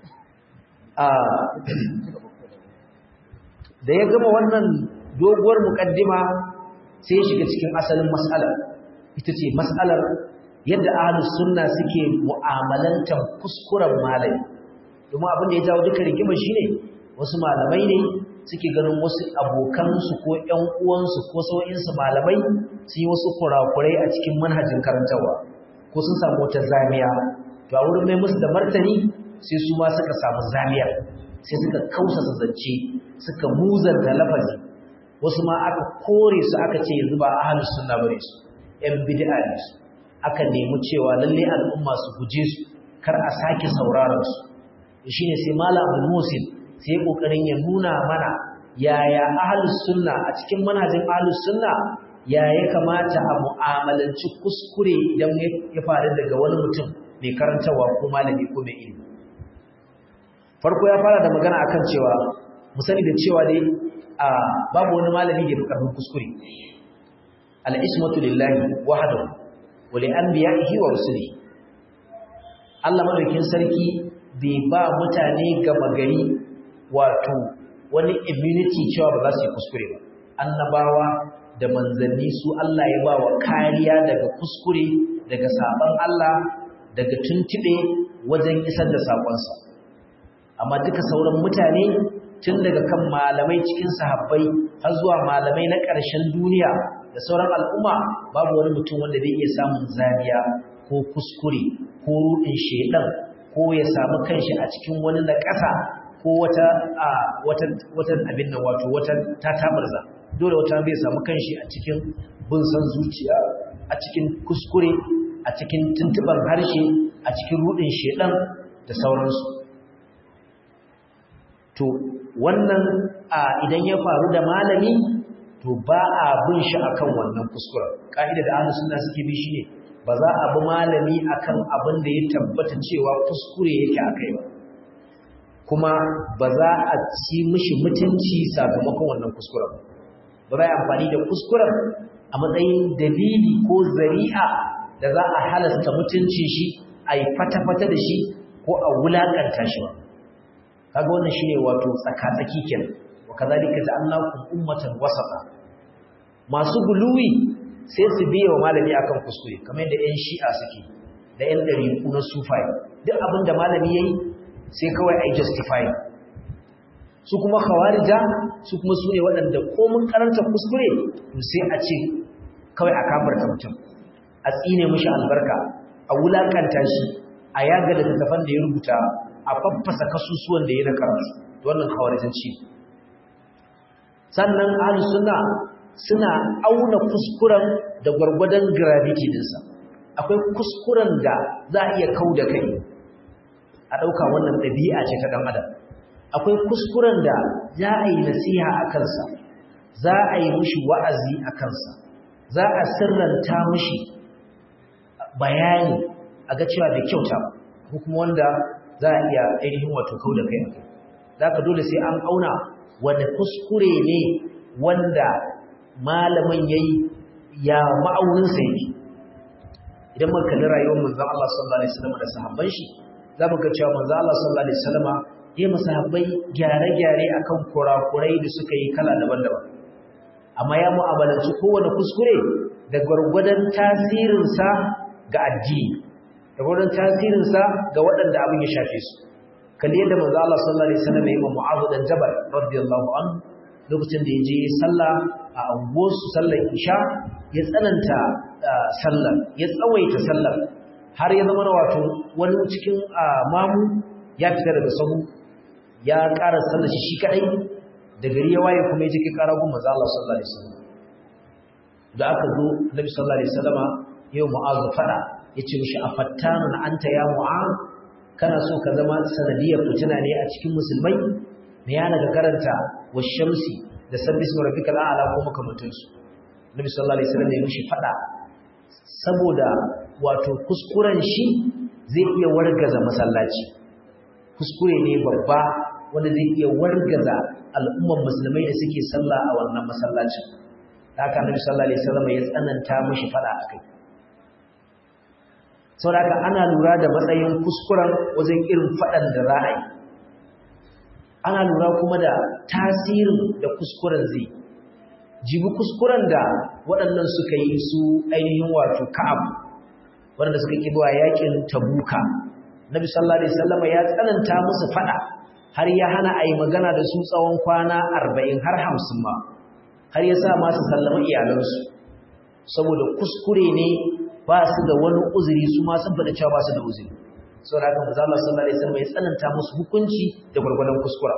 [SPEAKER 1] da ya gama wannan doguwar mukaddima sai ya shiga cikin asalin mas'alar ita ce mas'alar yadda ahlus sunna suke mu'amalantar kuskuren malami domin abin da ya jawo duka rigima shine wasu malamai ne suke ganin wasu abokansu ko ƴan uwansu ko sau'insu malamai su yi wasu kurakurai a cikin manhajin karantarwa ko sun samu wata zamiya to a wurin mai musu da martani sai su ma suka samu zamiyar sai suka kausa zance suka muzanta lafazi wasu ma aka kore su aka ce yanzu ba ahlus sunna bane su ƴan bid'a ne su aka nemi cewa lalle al'umma su guje su kar a sake sauraron su shine sai malam al-musil sai kokarin ya nuna mana yaya ahlus sunna a cikin manhajin ahlus sunna ya ya kamata a mu'amalanci kuskure idan ya faru daga wani mutum mai karantawa ko malami ko mai ilimi farko ya fara da magana akan cewa mu sani da cewa dai a babu wani malami da karfin kuskure al-ismatu lillahi wahdahu wa li anbiya'ihi wa rusulihi Allah madaukin sarki bai ba mutane gama gari wato wani immunity cewa ba za su yi kuskure ba annabawa da manzanni su Allah ya ba wa kariya daga kuskure daga saban Allah daga tuntube wajen isar da sakonsa amma duka sauran mutane tun daga kan malamai cikin sahabbai har zuwa malamai na ƙarshen duniya da sauran al'umma babu wani mutum wanda zai iya samun zaniya ko kuskure ko ruɗin shedan ko ya samu kanshi a cikin wani na ƙasa ko wata a wata wata abin nan wato wata tatabarza dole wata bai samu kanshi a cikin bin san zuciya a cikin kuskure a cikin tuntuban harshe a cikin rudin shedan da sauransu to wannan a idan ya faru da malami to ba a bin shi akan wannan kuskuren ka'ida da ahlus sunna suke bi shine ba za a bi malami akan abin da ya tabbata cewa kuskure yake akai ba kuma ba za a ci mishi mutunci sakamakon wannan kuskuren ba za a amfani da kuskuren a matsayin dalili ko zari'a da za a halasta mutuncin shi a yi fata-fata da shi ko a wulaƙanta shi ba kaga wannan shine wato tsaka-tsaki kenan wa kazalika ja'alnakum ummatan wasata masu guluwi sai su biye wa malami akan kuskure kamar yadda ƴan shi'a suke da ƴan ɗariƙu na sufai duk abin da malami yayi sai kawai ai justify su kuma khawarija su kuma sune waɗanda komun karanta kuskure to sai a ce kawai a kafarta mutum a tsine mishi albarka a wulakanta shi a yaga da tafan da ya rubuta a faffasa kasusuwan da ya na karatu wannan khawarijanci sannan ahlus sunna suna auna kuskuren da gwargwadon gravity dinsa akwai kuskuren da za a iya kau da kai a ɗauka wannan ɗabi'a ce ta ɗan adam akwai kuskuren da za a yi nasiha a kansa za a yi mushi wa'azi a kansa za a sirranta mushi bayani a ga cewa da kyauta ko kuma wanda za a iya ainihin wato kau da kai a kai za ka dole sai an auna wanda kuskure ne wanda malamin ya yi ya ma'auninsa yake idan muka kalli rayuwar manzon Allah sallallahu alaihi wasallam da sahabban shi za mu ga cewa manzon Allah sallallahu alaihi wasallam ya masahabbai gyare-gyare akan kurakurai da suka yi kala daban-daban amma ya mu'amalanci kowane kuskure da gwargwadon tasirinsa ga addini da gwargwadon tasirinsa ga waɗanda abin ya shafe su kalli yadda manzo Allah sallallahu alaihi wasallam ya yi Mu'adh dan Jabal radiyallahu anhu lokacin da ya je sallah a anguwarsu sallar isha ya tsananta sallar ya tsawaita sallar har ya zama wato wani cikin mamu ya fita daga sahu ya ƙara sallar shi shi kadai da gari ya waye kuma ya ji ƙara gun manzo Allah sallallahu alaihi wasallam da aka zo Nabi sallallahu alaihi wasallama yau Mu'adh fada yace mishi afattanun anta ya Mu'adh kana so ka zama sanadiyar fitina ne a cikin musulmai me yana ga karanta washamsi da sabbi ismi rabbikal a'la ko makamantansu nabi sallallahu alaihi wasallam ya mishi fada saboda wato kuskuren shi zai iya wargaza masallaci kuskure ne babba wanda zai iya wargaza al'umman musulmai da suke sallah a wannan masallacin haka nabi sallallahu alaihi wasallam ya tsananta mishi fada akai saboda haka ana lura da matsayin kuskuren wajen irin fadan da za a yi ana lura kuma da tasirin da kuskuren zai jibi kuskuren da waɗannan suka yi su ainihin wato ka'ab waɗanda suka ƙi zuwa yakin tabuka nabi sallallahu alaihi wasallam ya tsananta musu fada har ya hana a yi magana da su tsawon kwana arba'in har hamsin ma har ya sa masu sallama iyalansu saboda kuskure ne ba su da wani uzuri su ma sun faɗa cewa ba su da uzuri sau da haka manzo Allah sallallahu alaihi wasallam ya tsananta musu hukunci da gwargwadon kuskura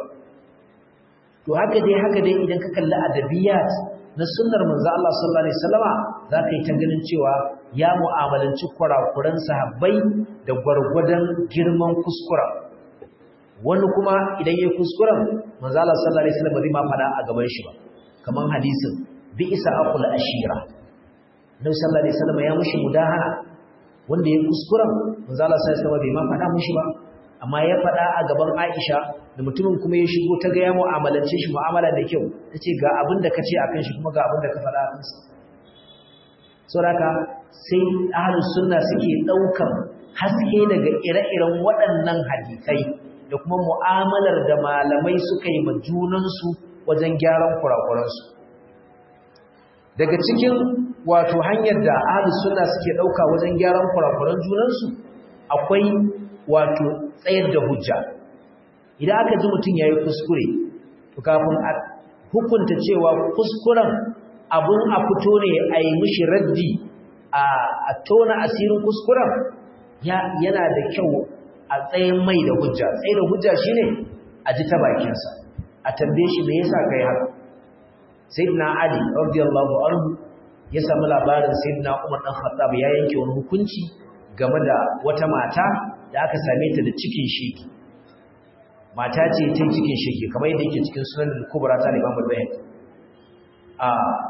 [SPEAKER 1] to haka dai haka dai idan ka kalli adabiyat na sunnar manzo Allah sallallahu alaihi wasallama za ka yi ta ganin cewa ya mu'amalanci kurakuran sahabbai da gwargwadon girman kuskura wani kuma idan yayi kuskuren manzo Allah sallallahu alaihi wasallam bai ma fada a gaban shi ba kaman hadisin bi isa aqul ashira Nabi sallallahu alaihi wasallam ya mushi mudahana wanda ya kuskuren manzo Allah sai sama bai ma faɗa mushi ba amma ya faɗa a gaban Aisha da mutumin kuma ya shigo ta ga ya mu'amalance shi mu'amala da kyau tace ga abin da kace akan shi kuma ga abin da ka faɗa akan sa saboda sai ahlus sunna suke daukan haske daga ire-iren waɗannan hadisai da kuma mu'amalar da malamai suka yi ma junansu wajen gyaran kurakuransu daga cikin wato hanyar da ahlus sunna suke dauka wajen gyaran kurakuran junansu akwai wato tsayar da hujja idan aka ji mutum yayi kuskure to kafin a hukunta cewa kuskuren abun a fito ne a yi mishi raddi a tona asirin kuskuren yana da kyau a tsayin mai da hujja tsaye da hujja shine a ji ta bakinsa a tambaye shi me yasa kai haka sayyidina ali radiyallahu anhu ya samu labarin sayyidina Umar dan Khattab ya yanke wani hukunci game da wata mata da aka same ta da cikin sheki mata ce ta cikin sheki kamar yadda yake cikin sunan al-kubra ta Imam al-Bayhaqi a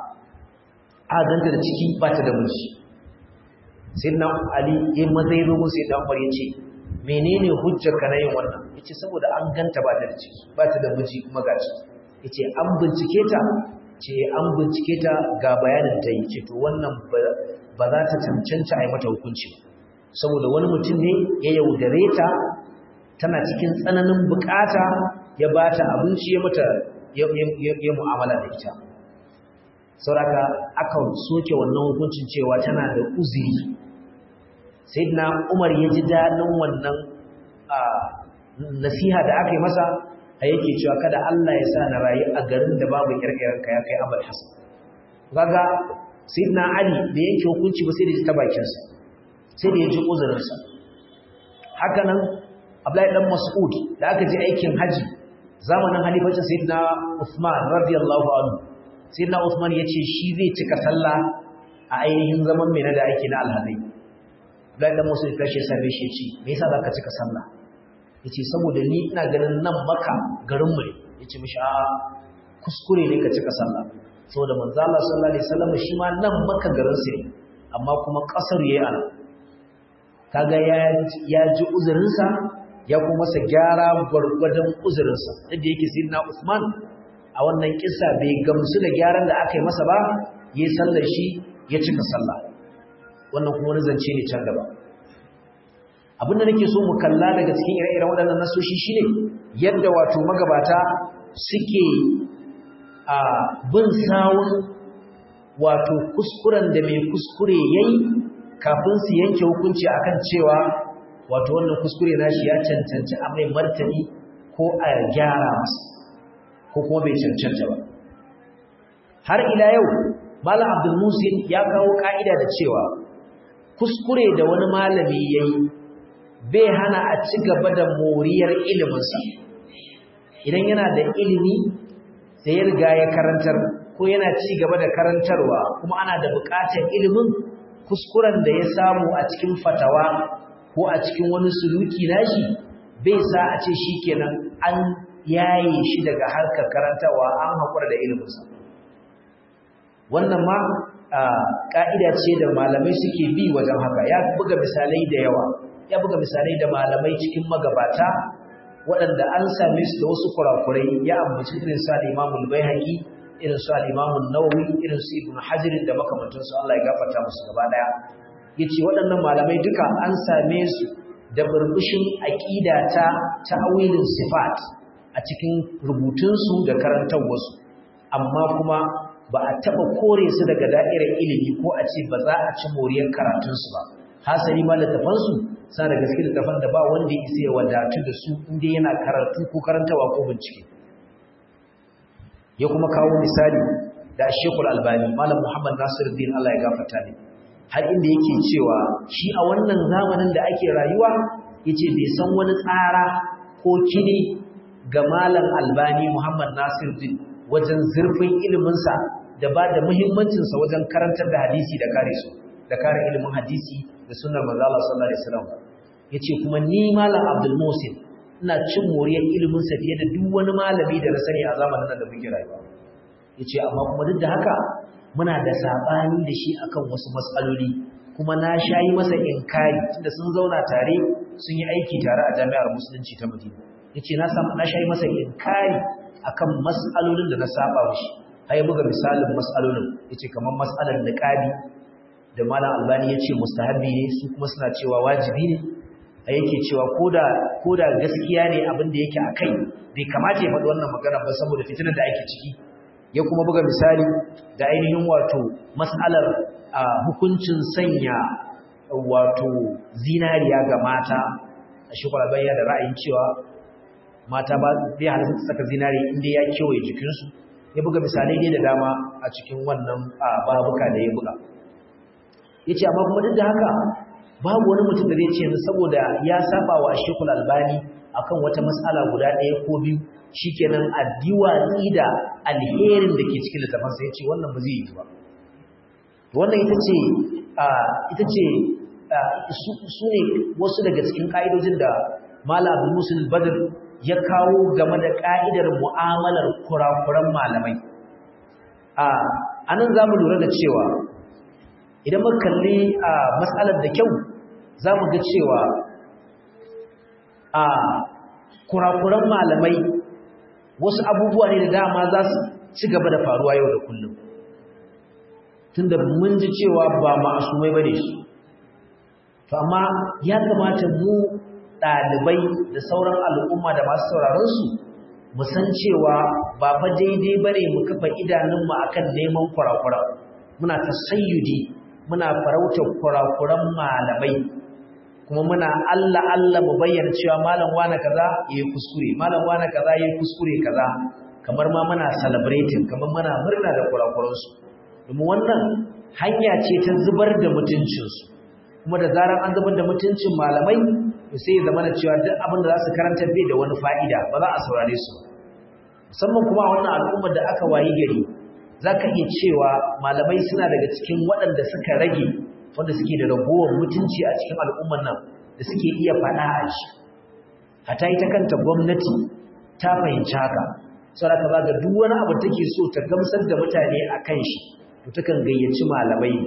[SPEAKER 1] a ganta da ciki ba ta da miji sayyidina Ali ya mazai zo mu sayyidina Umar ya ce menene hujjar ka na yin wannan yace saboda an ganta ba ta da ciki ba ta da miji kuma ga ciki yace an bincike ta ce an bincike ta ga bayanin ta yi ce to wannan ba za ta cancanta a yi mata hukunci saboda wani mutum ne ya yaudare ta tana cikin tsananin bukata ya ba ta abinci ya mata ya mu'amala da ita sauraka aka soke wannan hukuncin cewa tana da uziri sai na umar ya ji daɗin wannan nasiha da aka yi masa a yake cewa kada Allah ya sa na rayu a garin da babu kirkirar ka ya kai Abul Hasan kaga Sayyidina Ali da yake hukunci ba sai da ta bakin sa sai da ya ji uzurin sa haka nan Abdullahi dan Mas'ud da aka je aikin haji zamanin halifacin Sayyidina Uthman radiyallahu anhu Sayyidina Uthman yace shi zai cika sallah a ainihin zaman mai da ake na alhazai Abdullahi dan Mas'ud kashi sai shi ce me yasa zaka cika sallah yace saboda ni ina ganin nan maka garin mu ne yace mishi a kuskure ne ka cika sallah saboda manzo Allah sallallahu alaihi wasallam shi ma nan maka garin sa amma kuma kasar yayi ana kaga ya ya ji uzurin sa ya kuma masa gyara gurgurdan uzurin sa da yake sayyidina Usman a wannan kissa bai gamsu da gyaran da aka yi masa ba yayi sallar shi ya cika sallah wannan kuma wani zance ne can gaba abinda nake so mu kalla daga cikin ire-iren waɗannan nasoshi shine yadda wato magabata suke a bin sawun wato kuskuren da mai kuskure yayi kafin su yanke hukunci akan cewa wato wannan kuskure nashi ya cancanci a mai martani ko a gyara masa ko kuma bai cancanta ba har ila yau malam abdul musin ya kawo ka'ida da cewa kuskure da wani malami yayi bai hana a ci gaba da moriyar iliminsa idan yana da ilimi da ya riga ya karantar ko yana ci gaba da karantarwa kuma ana da buƙatar ilimin kuskuren da ya samu a cikin fatawa ko a cikin wani suluki nashi bai sa a ce shikenan an yaye shi daga harkar karantawa an haƙura da iliminsa wannan ma ƙa'ida ce da malamai suke bi wajen haka ya buga misalai da yawa ya buga misalai da malamai cikin magabata waɗanda an same su da wasu kurakurai ya ambaci irin su al-imamul baihaqi irin su al-imamul nawawi irin su ibnu hajar da makamantansu Allah ya gafarta musu gaba daya yace waɗannan malamai duka an same su da burbushin aqida ta ta'awilin sifat a cikin rubutunsu da karantawarsu amma kuma ba a taɓa kore su daga da'irar ilimi ko a ce ba za a ci moriyar karatunsu ba hasali ma littafansu sa da gaske littafan da ba wanda ya isa ya wadatu da su inda yana karatu ko karantawa ko bincike ya kuma kawo misali da shekul albani malam muhammad nasiruddin allah ya gafarta ne har inda yake cewa shi a wannan zamanin da ake rayuwa yace bai san wani tsara ko kini ga malam albani muhammad nasiruddin wajen zurfin iliminsa da ba da muhimmancinsa wajen karantar da hadisi da kare su da kare ilimin hadisi da sunnar manzo Allah sallallahu alaihi wasallam yace kuma ni malam Abdul Musin ina cin moriyar ilimin sa fiye da duk wani malami da na sani a zamanin da muke rayuwa yace amma kuma duk da haka muna da sabani da shi akan wasu matsaloli kuma na shayi masa inkari tunda sun zauna tare sun yi aiki tare a jami'ar musulunci ta Madina yace na samu na shayi masa inkari akan mas'alolin da na saba mishi ai buga misalin mas'alolin yace kamar mas'alar niqabi da malam albani yace mustahabi ne su kuma suna cewa wajibi ne ai yake cewa koda koda gaskiya ne abin da yake akai bai kamata ya faɗi wannan magana ba saboda fitinar da ake ciki ya kuma buga misali da ainihin wato mas'alar hukuncin sanya wato zinariya ga mata a shekara bayyana da ra'ayin cewa mata ba zai halatta su saka zinari inda ya kewaye jikinsu ya buga misalai dai da dama a cikin wannan babuka da ya buga ya ce amma kuma duk da haka babu wani mutum da zai ce yanzu saboda ya saba wa shekul albani akan wata matsala guda ɗaya ko biyu shikenan a diwatsi da alherin da ke cikin littafansa ya ce wannan ba zai yi ba wannan ita ce ita ce su ne wasu daga cikin ƙa'idojin da malam musul badr ya kawo game da ƙa'idar mu'amalar kurakuran malamai. A nan za mu lura da cewa, idan muka kalli a matsalar da kyau, za mu ga cewa a kurakuran malamai wasu abubuwa ne da dama za su ci gaba da faruwa yau da kullum. Tunda mun ji cewa ba ma'asumai ba ne su. amma ya kamata mu ɗalibai da sauran al'umma da masu sauraronsu mu san cewa ba fa daidai bane mu kafa idanunmu akan neman kurakura muna tasayyudi muna farautar kurakuran malamai kuma muna Allah Allah mu bayyana cewa malam wani kaza yayi kuskure malam wani kaza yayi kuskure kaza kamar ma muna celebrating kamar muna murna da kurakuransu domin wannan hanya ce ta zubar da mutuncinsu kuma da zarar an zubar da mutuncin malamai sai zama na cewa duk abin da za su karanta bai da wani fa'ida ba za a saurare su musamman kuma a wannan al'ummar da aka wayi gari za ka iya cewa malamai suna daga cikin waɗanda suka rage wanda suke da ragowar mutunci a cikin al'ummar nan da suke iya faɗa a shi hata ita kanta gwamnati ta fahimci haka saboda ka ga duk wani abu take so ta gamsar da mutane a kan shi to takan gayyaci malamai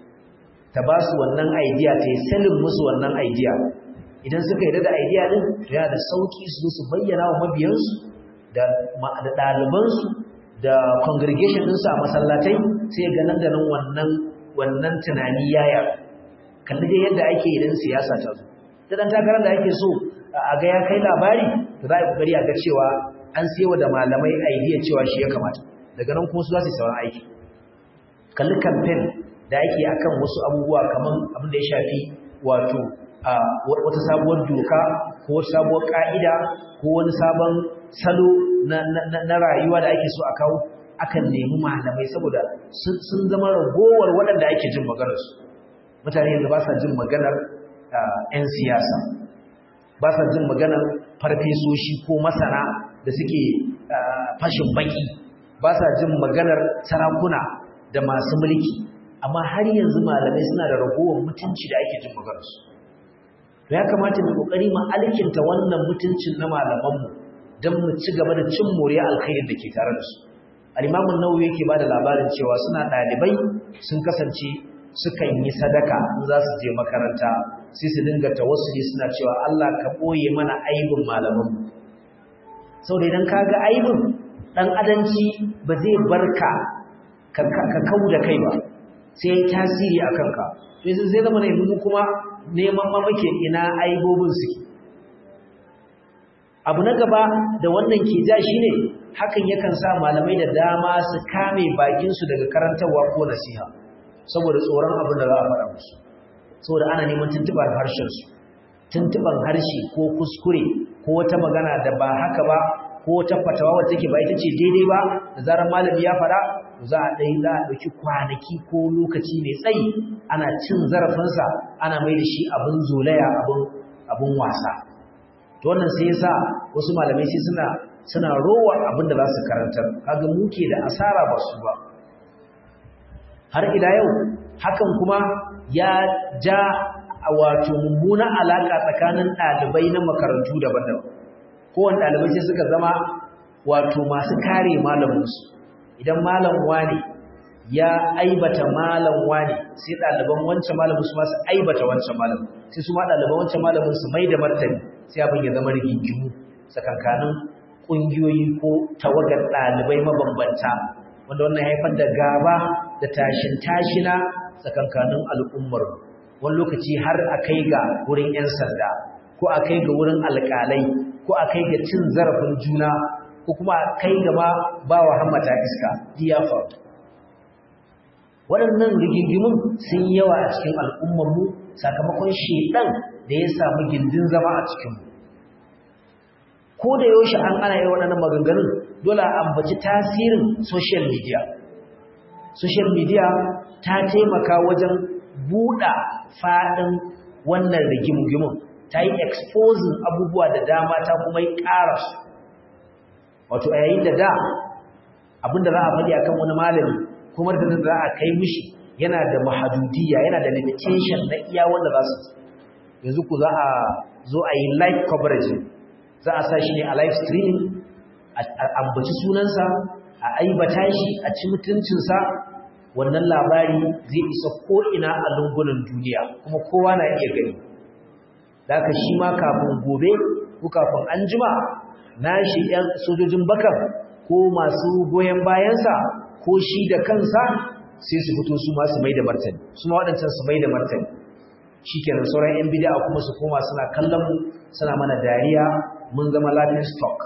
[SPEAKER 1] ta ba su wannan idea ta yi salin musu wannan idea idan suka yi da idea din yana da sauki su su bayyana wa mabiyansu da ɗalibansu da congregation ɗinsu a masallatai sai ga nan da nan wannan wannan tunani yaya kalli dai yadda ake idan siyasa ta zo da dan takarar da ake so a ga ya kai labari to za a yi kokari a ga cewa an sayo da malamai idea cewa shi ya kamata daga nan kuma su za su yi sauran aiki kalli campaign da ake akan wasu abubuwa kaman abin da ya shafi wato wata sabuwar doka ko wata sabuwar ka'ida ko wani sabon salo na rayuwa da ake so a kawo akan nemi malamai saboda sun zama ragowar waɗanda ake jin maganarsu mutane yanzu ba sa jin maganar 'yan siyasa ba sa jin maganar farfesoshi ko masana da suke fashin baki ba sa jin maganar sarakuna da masu mulki amma har yanzu malamai suna da ragowar mutunci da ake jin maganarsu to ya kamata mu kokari mu alkinta wannan mutuncin na malamanmu don mu ci gaba da cin moriya alkhairin da ke tare da su al-imam an-nawawi yake bada labarin cewa suna dalibai sun kasance sukan yi sadaka in za su je makaranta sai su dinga tawassuli suna cewa Allah ka boye mana aibin malamanmu saboda idan kaga aibin dan adanci ba zai barka ka kau da kai ba sai ya tasiri a kanka to yanzu zai zama ne mu kuma neman mamake ina aibobin suke abu na gaba da wannan ke ja shine hakan yakan sa malamai da dama su kame bakinsu daga karantarwa ko nasiha saboda tsoron abin da za a faɗa musu saboda ana neman tuntuɓar harshensu tuntuɓar harshe ko kuskure ko wata magana da ba haka ba ko wata fatawa wacce take ba ita ce daidai ba da zarar malami ya faɗa za a ɗai za a ɗauki kwanaki ko lokaci mai tsayi ana cin zarafinsa ana mai da shi abin zolaya abin wasa to wannan sai yasa wasu malamai sai suna suna rowa abin da za su karantar kaga muke da asara ba su ba har ila yau hakan kuma ya ja wato mummunan alaka tsakanin ɗalibai na makarantu daban-daban kowane ɗalibai sai suka zama wato masu kare malaminsu idan malam wane ya aibata malam wane sai ɗaliban wancan malamin su masu aibata wancan malamin sai su ma ɗaliban wancan malamin su mai da martani sai abin ya zama rigingimu tsakankanin ƙungiyoyi ko tawagar ɗalibai mabambanta wanda wannan haifar da gaba da tashin tashina tsakankanin al'ummar wani lokaci har a kai ga wurin 'yan sanda ko a kai ga wurin alƙalai ko a kai ga cin zarafin juna ko kuma a kai ga ma ba wa hammata iska diyafa waɗannan rigingimun sun yawa a cikin al'ummarmu sakamakon shedan da ya samu gindin zama a cikinmu ko da yaushe an ana yi waɗannan maganganun dole a ambaci tasirin social media social media ta taimaka wajen buɗa faɗin wannan rigimugimun ta yi exposing abubuwa da dama ta kuma yi ƙara su wato a yayin da da abinda za a faɗi akan wani malami kuma da za a kai mishi yana da mahadudiyya yana da limitation na iya wanda za su yanzu ku za a zo a yi live coverage za a sa shi ne a live streaming a ambaci sunansa a aibata shi a ci mutuncinsa wannan labari zai isa ko'ina a lungunan duniya kuma kowa na iya gani da aka shi ma kafin gobe ko kafin an jima na shi ‘yan sojojin bakan ko masu goyon bayansa ko shi da kansa sai su fito su masu mai da martani su ma waɗancan su mai da martani shi kenan sauran ‘yan bida kuma su koma suna kallon mu suna mana dariya mun zama laughing stock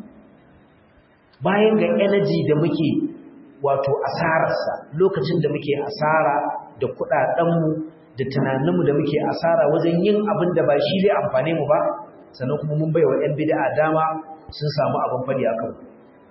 [SPEAKER 1] bayan ga energy da muke wato asararsa lokacin da muke asara da kuɗaɗenmu da tunaninmu da muke asara wajen yin abin da ba shi zai amfane mu ba sannan kuma mun bai wa 'yan bid'a dama sun samu abin fadi a kan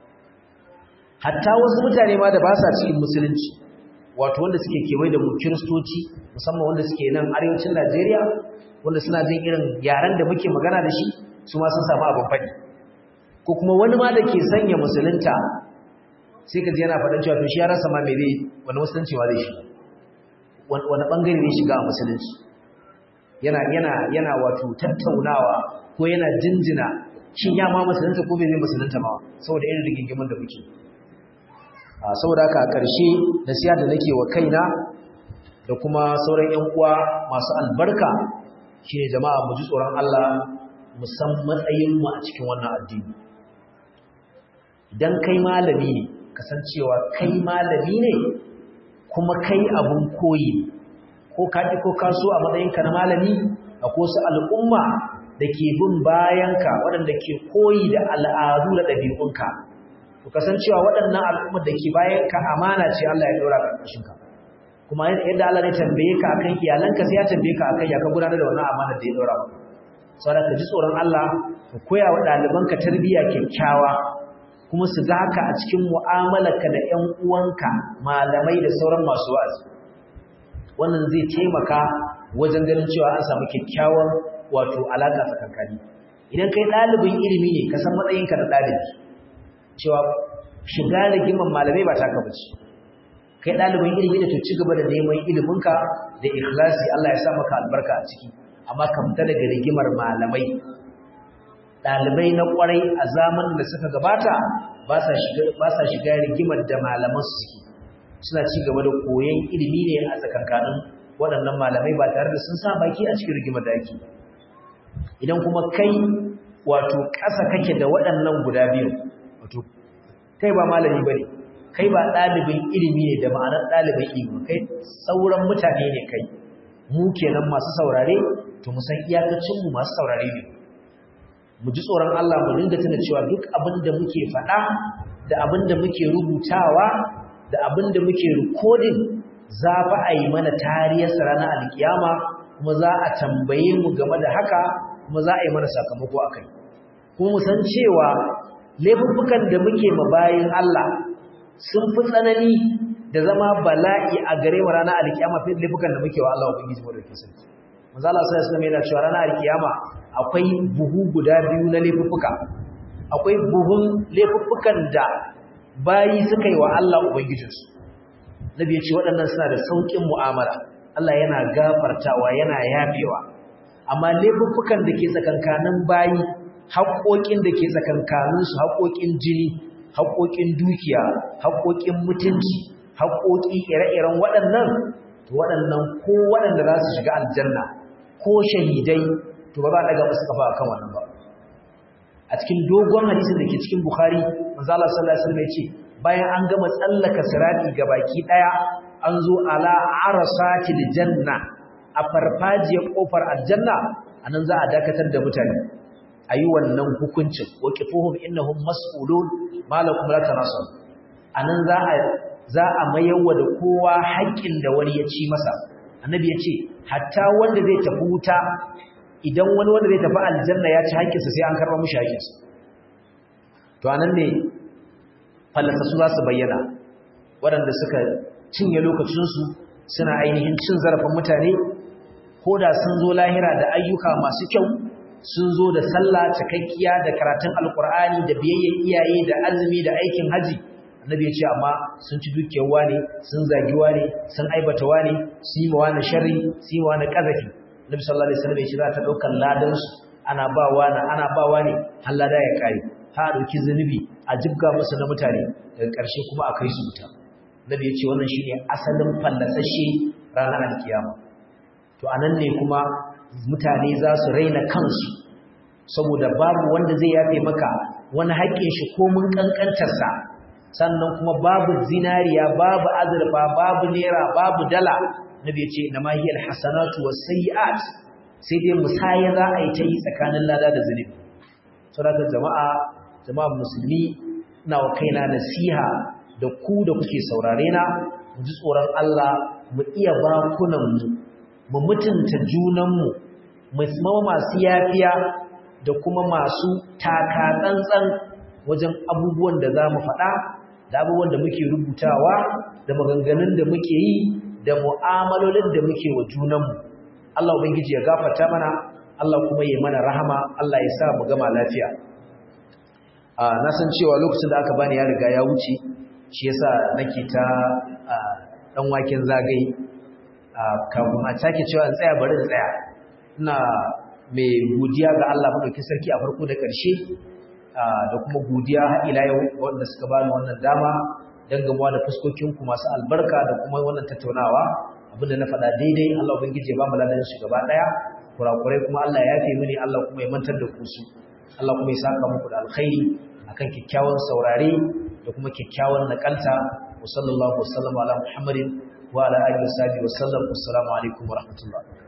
[SPEAKER 1] hatta wasu mutane ma da ba sa cikin musulunci wato wanda suke kewaye da mu kiristoci musamman wanda suke nan arewacin najeriya wanda suna jin irin yaren da muke magana da shi su ma sun samu abin fadi ko kuma wani ma da ke sanya musulunta sai ka ji yana faɗin cewa to shi ya rasa ma me zai wani musulunci ma zai shiga wani bangare ne shiga a musulunci yana yana yana wato tattaunawa ko yana jinjina shin ya ma musulunta ko bai zai musulunta ma saboda irin rigingimin da muke a saboda haka a ƙarshe nasiha da nake wa kaina da kuma sauran ƴan uwa masu albarka shine jama'a mu ji tsoron Allah mu san matsayin mu a cikin wannan addini idan kai malami ne kasancewa kai malami ne kuma kai abun koyi ko kaɗi ko kaso a matsayinka na malami akwai wasu al'umma da ke bin bayanka waɗanda ke koyi da al'adu da ɗabi'unka to kasancewa waɗannan al'ummar da ke bayanka amana ce Allah ya ɗora ƙarƙashinka kuma yadda Allah ne tambaye ka akan iyalanka sai ya tambaye ka akan ya ka gudanar da wannan amana da ya ɗora maka saboda ka ji tsoron Allah ka koya wa ɗalibanka tarbiyya kyakkyawa kuma su ga haka a cikin mu'amalarka da ƴan uwanka malamai da sauran masu wa'azi wannan zai taimaka wajen ganin cewa an samu kyakkyawar wato alaƙa tsakankani idan kai ɗalibin ilimi ne ka san matsayinka da ɗalibi cewa shiga rigiman malamai ba taka bace kai ɗalibin ilimi da to ci gaba da neman iliminka da ikhlasi Allah ya sa maka albarka a ciki amma ka fita daga rigimar malamai ɗalibai na ƙwarai a zamanin da suka gabata ba sa shiga rigimar da malaman su suke suna ci gaba da koyon ilimi ne a tsakankanin waɗannan malamai ba tare da sun sa baki a cikin rigimar da ake idan kuma kai wato ƙasa kake da waɗannan guda biyu wato kai ba malami ba ne kai ba ɗalibin ilimi ne da ma'anar ɗalibin ilimi kai sauran mutane ne kai mu kenan masu saurare to mu san iyakacinmu masu saurare ne mu ji tsoron Allah mu dinga tuna cewa duk abin da muke faɗa da abin da muke rubutawa da abin da muke recording za fa a yi mana tariyarsa ranar alkiyama kuma za a tambaye mu game da haka kuma za a yi mana sakamako a kai kuma mu san cewa laifuffukan da muke ma bayin Allah sun fi tsanani da zama bala'i a gare mu ranar alkiyama fi laifukan da muke wa Allah ubangiji mu da ke sarki manzo Allah sai ya yana cewa ranar alkiyama akwai buhu guda biyu na laifuffuka akwai buhun laifuffukan da bayi suka yi wa Allah ubangijinsu nabi ya ce waɗannan suna da sauƙin mu'amala Allah yana gafartawa yana yafewa amma laifuffukan da ke tsakankanin bayi haƙoƙin da ke tsakankaninsu haƙoƙin jini haƙoƙin dukiya haƙoƙin mutunci haƙoƙi ire-iren waɗannan to waɗannan ko waɗanda za su shiga aljanna ko shahidai to ba za a ɗaga musu kafa akan wannan ba a cikin dogon hadisin da ke cikin bukhari manzo Allah sallallahu alaihi wasallam ya ce bayan an gama tsallaka sirati baki ɗaya an zo ala arasatil janna a farfajiyar kofar aljanna anan za a dakatar da mutane ayi wannan hukuncin waqifuhum innahum mas'ulun malakum la tanasab anan za a za a mayarwa da kowa haƙƙin da wani ya ci masa annabi ya ce hatta wanda zai tafi wuta idan wani wanda zai tafi aljanna ya ci haƙƙinsa sai an karɓa mushi haƙƙinsa to anan ne fallasa su za su bayyana waɗanda suka cinye lokacinsu suna ainihin cin zarafin mutane ko da sun zo lahira da ayyuka masu kyau sun zo da sallah cikakkiya da karatun alkur'ani da biyayyen iyaye da azumi da aikin haji annabi ya ce amma sun ci dukiyar wane sun zagi wane sun aibata wane su yi ma wani sharri su yi ma wani ƙazafi annabi sallallahu alaihi wasallam ya ce za ta ɗaukar ladansu ana ba wani ana ba wani har lada ya kare ha a ɗauki zunubi a jibga musu na mutane daga ƙarshe kuma a kai su wuta annabi ya ce wannan shine asalin fallasashe ranar alkiyama to anan ne kuma mutane za su raina kansu saboda babu wanda zai yafe maka wani haƙƙin shi ko mun kankantarsa sannan kuma babu zinariya babu azurfa babu naira babu dala nabi ya ce na mahiyar hasanatu was sayyi'at sai dai musaya za a yi ta yi tsakanin lada da zunubi saboda jama'a jama'a musulmi ina wa kaina nasiha da ku da kuke saurare na mu ji tsoron Allah mu iya bakunan mu mu mutunta junanmu mu zama masu yafiya da kuma masu taka tsantsan wajen abubuwan da za mu faɗa da abubuwan da muke rubutawa da maganganun da muke yi da mu'amalolin da muke wa junanmu Allah ubangiji ya gafarta mana Allah kuma ya mana rahama Allah ya sa mu gama lafiya a na san cewa lokacin da aka bani ya riga ya wuce shi yasa nake ta dan waken zagaye kafin a sake cewa in tsaya bari in tsaya ina mai godiya ga Allah madaukakin sarki a farko da ƙarshe da kuma godiya har ila yau wanda suka bani wannan dama dan gamuwa da fuskokin ku masu albarka da kuma wannan tattaunawa abinda na faɗa daidai Allah ubangiji ya ba mu ladan shi gaba daya kurakurai kuma Allah ya yafe mini Allah kuma ya mantar da ku su Allah kuma ya saka muku da alkhairi akan kyakkyawan saurare da kuma kyakkyawan nakalta wa sallallahu wa sallama ala muhammadin wa ala alihi wa sahbihi wa sallam assalamu alaikum wa rahmatullah